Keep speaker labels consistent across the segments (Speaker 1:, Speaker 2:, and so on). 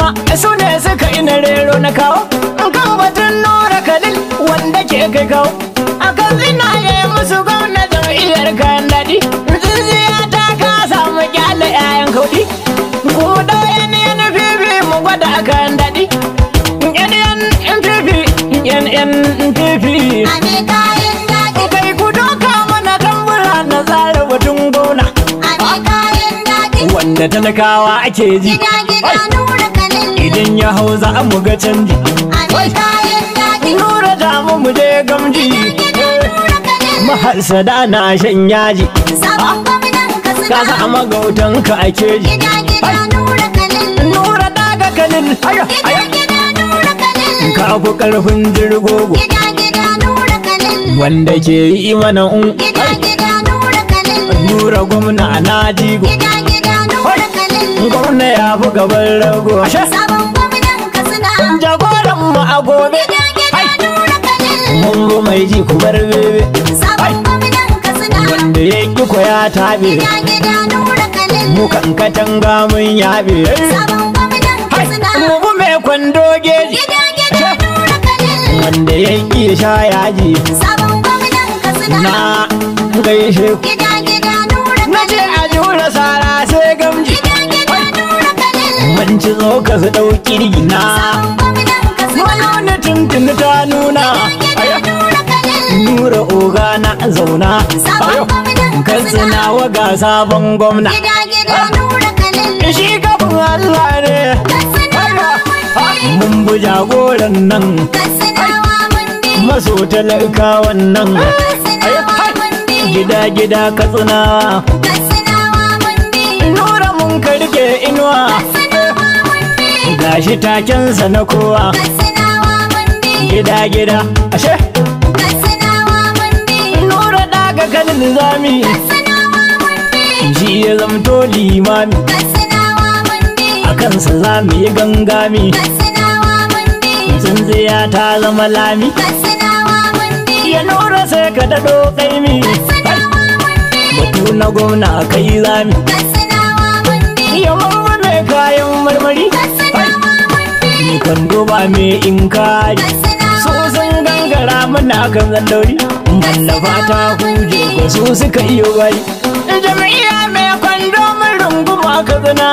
Speaker 1: kuma su ne suka ina rero na kawo kan batun nura kalil wanda ke kai kawo akan zinaye musu gwamnatin iyar kayan daɗi tsintsiya ta ka samu kyale 'ya'yan kauɗi ku da yan yan fifi mu gwada kayan daɗi yan yan yan fifi yan yan fifi
Speaker 2: Ame kayan daɗi,
Speaker 1: kai ku doka mana tambura na tsara batun gona
Speaker 2: ame kayan daɗi.
Speaker 1: wanda talakawa ake ji
Speaker 2: Gida gida
Speaker 1: Ai,
Speaker 2: nura kalil.
Speaker 1: idan ya hau za mu ga canji
Speaker 2: Ame kayan daɗi.
Speaker 1: nura da mu mu je gamji
Speaker 2: Gida nura kalil.
Speaker 1: maharsada na shan yaji
Speaker 2: Sabon gwamnan
Speaker 1: ka
Speaker 2: Katsina.
Speaker 1: sa magautanka a keji
Speaker 2: Gida gida nura kalil.
Speaker 1: nura daga kalil ayo
Speaker 2: Gida
Speaker 1: ayo
Speaker 2: gida nura kalil.
Speaker 1: ka ku karfin jirgogo
Speaker 2: Gida gida nura kalil.
Speaker 1: wanda ke yi mana un
Speaker 2: Gida gida nura kalil.
Speaker 1: nura gwamna na jigo
Speaker 2: Gida gida nura kalil.
Speaker 1: gwamna ya fi gaban rago ashe
Speaker 2: Sabon gwamnan Katsina.
Speaker 1: jagoran mu a gobe
Speaker 2: Gida gida nura kalil.
Speaker 1: mun bi mai ji ku bar bebe
Speaker 2: Sabon gwamnan Katsina.
Speaker 1: wanda ya ƙi ko ya taɓe
Speaker 2: Gida gida nura kalil.
Speaker 1: mu kan katanga mun yaɓe
Speaker 2: Sabon gwamnan Katsina.
Speaker 1: mu bi mai kwando geji
Speaker 2: Gida gida nura kalil.
Speaker 1: wanda ya ƙi sha yaji
Speaker 2: Sabon gwamnan Katsina.
Speaker 1: na gaishe ku
Speaker 2: Gida gida nura
Speaker 1: na ce a jura sara sai gamji
Speaker 2: Gida gida nura kalil.
Speaker 1: mun ci zo ka su ɗauki rigina
Speaker 2: Sabon gwamnan Katsina.
Speaker 1: wani tuntuni ta nuna
Speaker 2: Gida nura kalil.
Speaker 1: nura oga na zauna
Speaker 2: Sabon gwamnan
Speaker 1: kan
Speaker 2: Katsina.
Speaker 1: wa ga sabon gwamna
Speaker 2: Gida gida nura kalil.
Speaker 1: shi kafin Allah ne
Speaker 2: Katsinawa mun
Speaker 1: mun bi jagoran nan
Speaker 2: Katsinawa mun bi.
Speaker 1: maso talakawan nan
Speaker 2: Katsinawa mun bi.
Speaker 1: gida gida katsinawa
Speaker 2: Katsinawa mun bi.
Speaker 1: nura mun karke inuwa
Speaker 2: Katsinawa mun bi.
Speaker 1: gashi takensa na kowa
Speaker 2: Katsinawa mun bi.
Speaker 1: gida gida ashe
Speaker 2: Katsinawa mun bi.
Speaker 1: nura daga kanin zami
Speaker 2: Katsinawa mun bi.
Speaker 1: shi ya zamto limami
Speaker 2: Katsinawa mun bi.
Speaker 1: a kansa za mu yi gangami
Speaker 2: Katsinawa mun bi.
Speaker 1: tsintsiya ta zama lami
Speaker 2: Katsinawa mun bi.
Speaker 1: ya nura sai ka daɗo ƙaimi
Speaker 2: Katsinawa mun bi.
Speaker 1: batu na gwamna kai zami
Speaker 2: Katsinawa mun bi.
Speaker 1: ya mamma mai kayan marmari
Speaker 2: Katsinawa mun bi.
Speaker 1: ni kwando ba mai inkari
Speaker 2: Katsinawa
Speaker 1: su sun gangara mana kan zandauri mallafa ta huje ko su suka iyo bari jami'a mai kwando mun runguma ka zina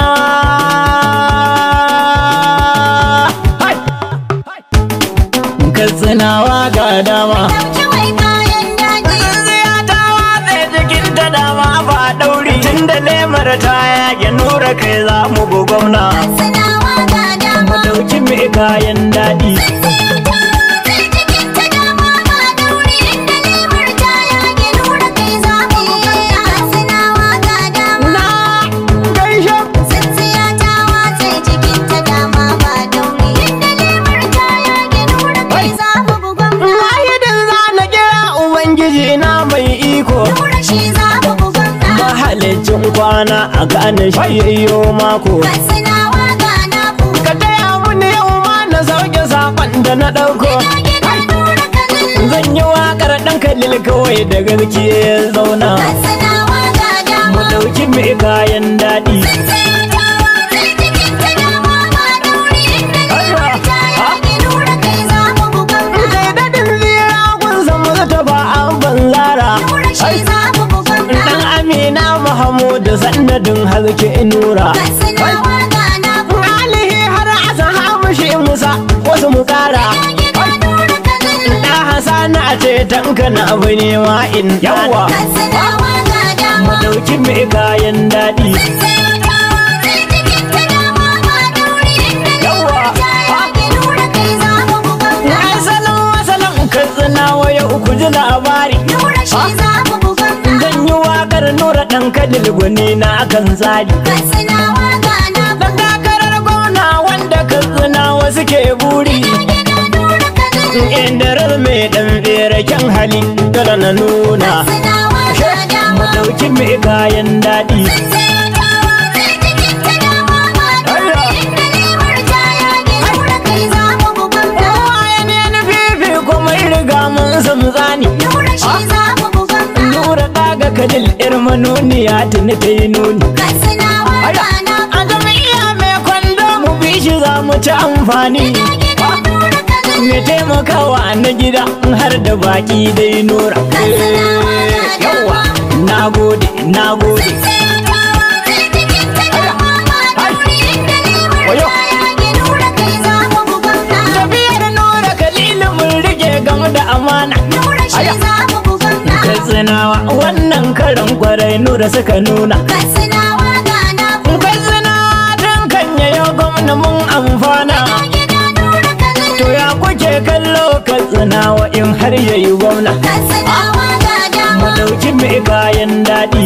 Speaker 1: katsinawa ga dama
Speaker 2: Ɗauki wai kayan daɗi.
Speaker 1: Tsintsiya ta watsa jikin ta dama ba ɗauri tun da lemar ta yage nura kai za mu go gwamna
Speaker 2: Katsinawa ga
Speaker 1: mu
Speaker 2: dama.
Speaker 1: ɗauki mai kayan daɗi
Speaker 2: Tsintsiya ta watsa jikin ta dama ba dauri inda lemar ta yage nura kai za mu gwamna. Katsinawa ga dama.
Speaker 1: na gaishe
Speaker 2: Tsintsiya ta watsa jikin ta dama ba dauri inda lemar ta yage nura kai za mu gwamna.
Speaker 1: Wahidin za na kira Ubangiji na mai iko
Speaker 2: Nura shi za mu gwamna.
Speaker 1: mahalicin kwana a gane shi yayyo mako
Speaker 2: Katsinawa ga naku.
Speaker 1: ka taya mini yau ma na sauke sakon da na ɗauko
Speaker 2: Gida gida nura kalil.
Speaker 1: zan yi waƙar ɗan kalil kawai da gaske ya zauna
Speaker 2: Katsinawa ga
Speaker 1: mu
Speaker 2: dama.
Speaker 1: ɗauki mai kayan daɗi
Speaker 2: Tsintsiya ta watsa jikin ta dama ba dauri inda lemar ta yage nura kai za mu gwamna.
Speaker 1: kai daɗin zira kun san maza ta ba an banzara
Speaker 2: Nura shi za mu gwamna.
Speaker 1: dan amina mahamudu sannadin haske nura
Speaker 2: Katsinawa ga naku.
Speaker 1: alihi har asa hamushi musa wasu mu kara
Speaker 2: Gida nura kalil.
Speaker 1: da hasana a ce tanka na abu ne ma in yawa
Speaker 2: Katsinawa ga
Speaker 1: mu
Speaker 2: dama.
Speaker 1: dauki mai kayan daɗi
Speaker 2: Tsintsiya ta watsa jikin ta dama ba dauri inda lemar ta yage nura kai za mu gwamna.
Speaker 1: ai salon wasalon katsina waya uku ji labari
Speaker 2: Nura shi za mu gwamna.
Speaker 1: zan yi waƙar nura ɗan kadil gwani na akan tsari
Speaker 2: Katsinawa ga naku.
Speaker 1: dan takarar gona wanda katsina wasu ke buri
Speaker 2: Gida nura kalil.
Speaker 1: inda rar mai ɗan kyan hali dole na nuna
Speaker 2: Katsinawa ga
Speaker 1: mu
Speaker 2: dama.
Speaker 1: ɗauki mai kayan daɗi
Speaker 2: Tsintsiya ta watsa jikin ta dama ba dauri inda lemar ta yage nura kai za mu gwamna.
Speaker 1: Waye ne na fifi kuma riga mun san zani
Speaker 2: Nura shi za mu gwamna.
Speaker 1: Nura daga kadil ir manuniya tuni ta yi nuni
Speaker 2: Katsinawa ga naku.
Speaker 1: A jami'a mai kwando mu bi shi za mu ci amfani
Speaker 2: Gida nura kalil.
Speaker 1: me taimakawa na gida har da baki dai nura yawa na gode na gode tafiyar nura kalilu mun rike game da amana katsinawa wannan karan kwarai nura suka nuna katsinawa tun kan yayo gwamna mun amfana to ya kuke kallo katsinawa in har yayi gwamna mu dauki mai kayan daɗi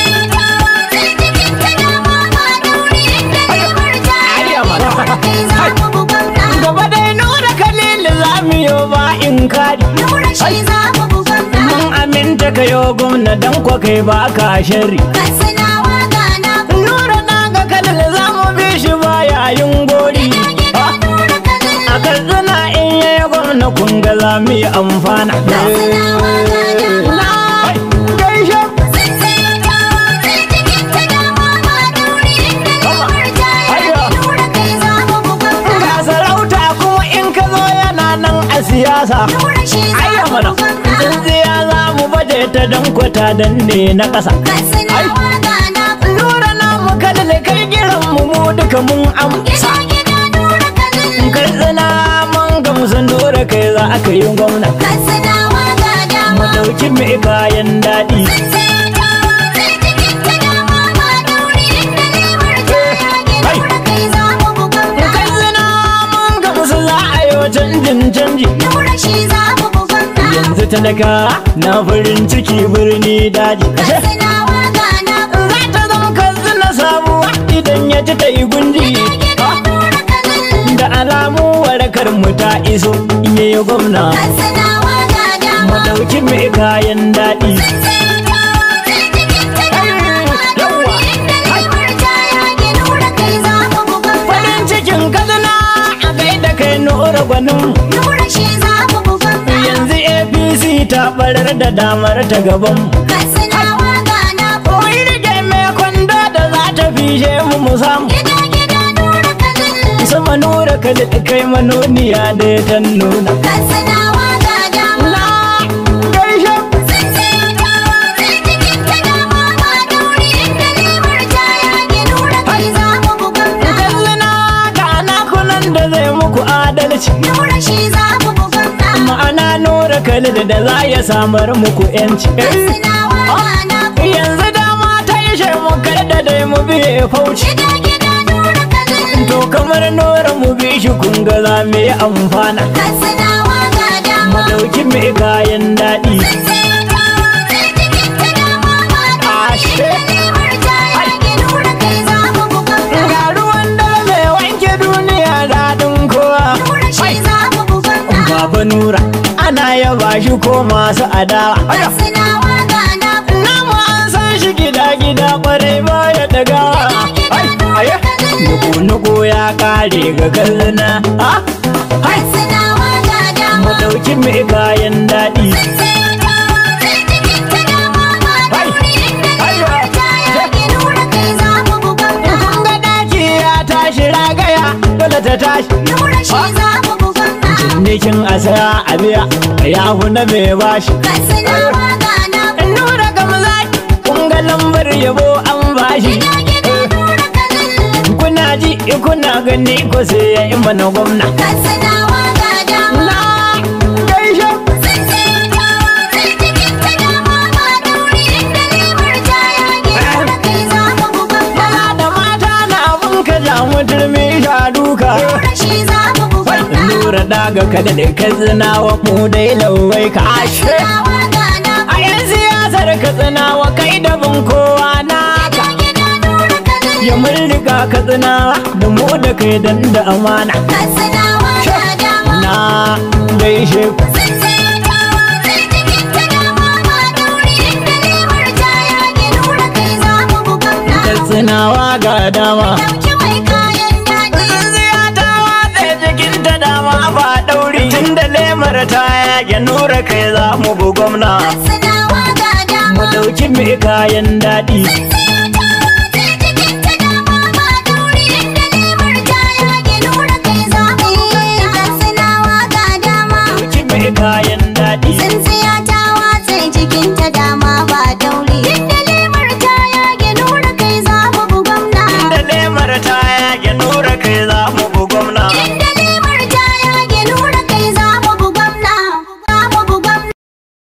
Speaker 1: gaba dai nura kalilu za mu yo ba in kari mun aminta ka yo gwamna dan kwa kai ba ka shari nura na ga kalil za mu bi shi ba yayin gori a katsina in yayi gwamna kun ga za mu yi amfana Hai, gaishe ga sarauta kuma in ka zo yana nan a siyasa ayya mana tsintsiya za mu baje ta dan kwata dan ne na ƙasa nura na mu kalil kai giran mu mu duka mun amsa kai tsina mun gamsu nura kai za aka yi gwamna mu dauki mai kayan daɗi kai tsina mun gamsu za a yi wa canjin canji yanzu talaka na farin ciki birni daji kashe za ta zama katsina sabuwa idan ya ji ta yi gunji da alamu warakar mu ta iso in yi gwamna mu dauki mai kayan daɗi farin cikin katsina a gaida kai nura gwanin yanzu apc ta barar da damar ta gaban Wai rike mai kwando da za ta fishe mu mu samu sama nura ka da kai manoniya da ta nuna na gaishe katsina ga nakunan da zai muku adalci ma'ana nura kalil da za ya samar muku yanci yanzu dama ta ishe mu kar da dai mu biye fauci to kamar nura mu bi shi kun ga za mu yi amfana mu dauki mai kayan daɗi ashe ga ruwan dare mai wanke duniya daɗin kowa baba nura ana yaba shi ko masu adawa namu an san shi gida gida kwarai baya dagawa nuku-nuku ya kare ga kalluna ah hai mu dauki mai kayan daɗi kun ga daki ya tashi ragaya dole ta tashi cinikin asaya a biya ya fi na mai bashi nura gamzaki kun ga lambar yabo an bashi kuna ji kuna gani ko sai ya yi mana gwamna na gaishe maza da mata na abun ka jamu turmi sha duka nura daga kada da kazinawa mu dai lauwai ka ashe a yan siyasar katsinawa kai da bin kowa naka ya mun riga katsinawa da mu da kai dan da amana na gaishe ku katsinawa ga dama Tsintsiya ta watsa jikin ta dama ba ɗauri tun da lemar ta yage nura kai za mu bu gwamna mu ɗauki mai kayan daɗi
Speaker 2: Tsintsiya ta watse jikinta dama ba dauri. Inda lemar ta yage nura kai za mu bu gwamna.
Speaker 1: da lemar ta yage nura kai za